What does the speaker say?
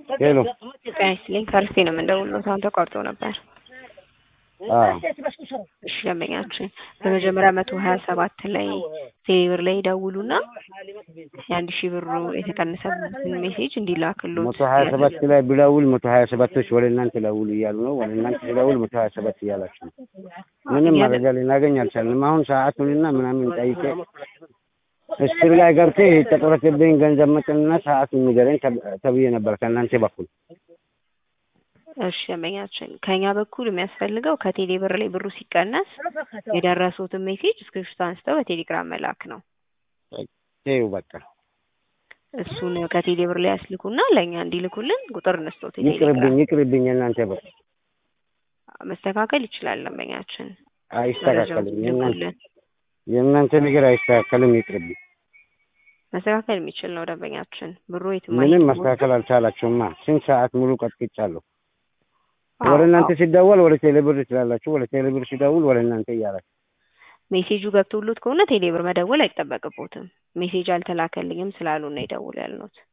ሄሎ ጤና ይስጥልኝ ከርፌ ነው የምንደውለው። አሁን ተቋርጦ ነበር። አዎ እሺ ደንበኛችን በመጀመሪያ መቶ ሀያ ሰባት ላይ ቴሌብር ላይ ይደውሉና የአንድ ሺህ ብሩ የተቀነሰበትን ሜሴጅ እንዲላክሎት መቶ ሀያ ሰባት ላይ ብደውል መቶ ሀያ ሰባቶች ወደ እናንተ ደውሉ እያሉ ነው። ወደ እናንተ ሲደውል መቶ ሀያ ሰባት እያላችሁ ነው። ምንም መረጃ ልናገኝ አልቻልንም። አሁን ሰዓቱንና ምናምን ጠይቄ እስክሪ ላይ ገብቴ የተቆረጠብኝ ገንዘብ መጠንና ሰዓቱን ንገረኝ ተብዬ ነበር ከእናንተ በኩል እሺ ደንበኛችን ከኛ በኩል የሚያስፈልገው ከቴሌ ብር ላይ ብሩ ሲቀነስ የደረሱትን ሜሴጅ ስክሪፕት አንስተው በቴሌግራም መላክ ነው። ይኸው በቃ እሱን ከቴሌ ብር ላይ ያስልኩና ለእኛ እንዲልኩልን ቁጥር እንስቶት ይቅርብኝ ይቅርብኝ የእናንተ በ መስተካከል ይችላል ደንበኛችን አይስተካከልም። የእናንተ የእናንተ ነገር አይስተካከልም። ይቅርብኝ። መስተካከል የሚችል ነው ደንበኛችን ብሩ የትም ምንም ማስተካከል አልቻላችሁማ። ስንት ሰዓት ሙሉ ቀጥቅጫለሁ። ወደ እናንተ ሲደወል ወደ ቴሌብር ትላላችሁ፣ ወደ ቴሌብር ሲደውል ወደ እናንተ እያላችሁ ሜሴጁ ገብቶሎት ከሆነ ቴሌብር መደወል አይጠበቅቦትም። ሜሴጅ አልተላከልኝም ስላሉ ነው ይደውል ያልነውት።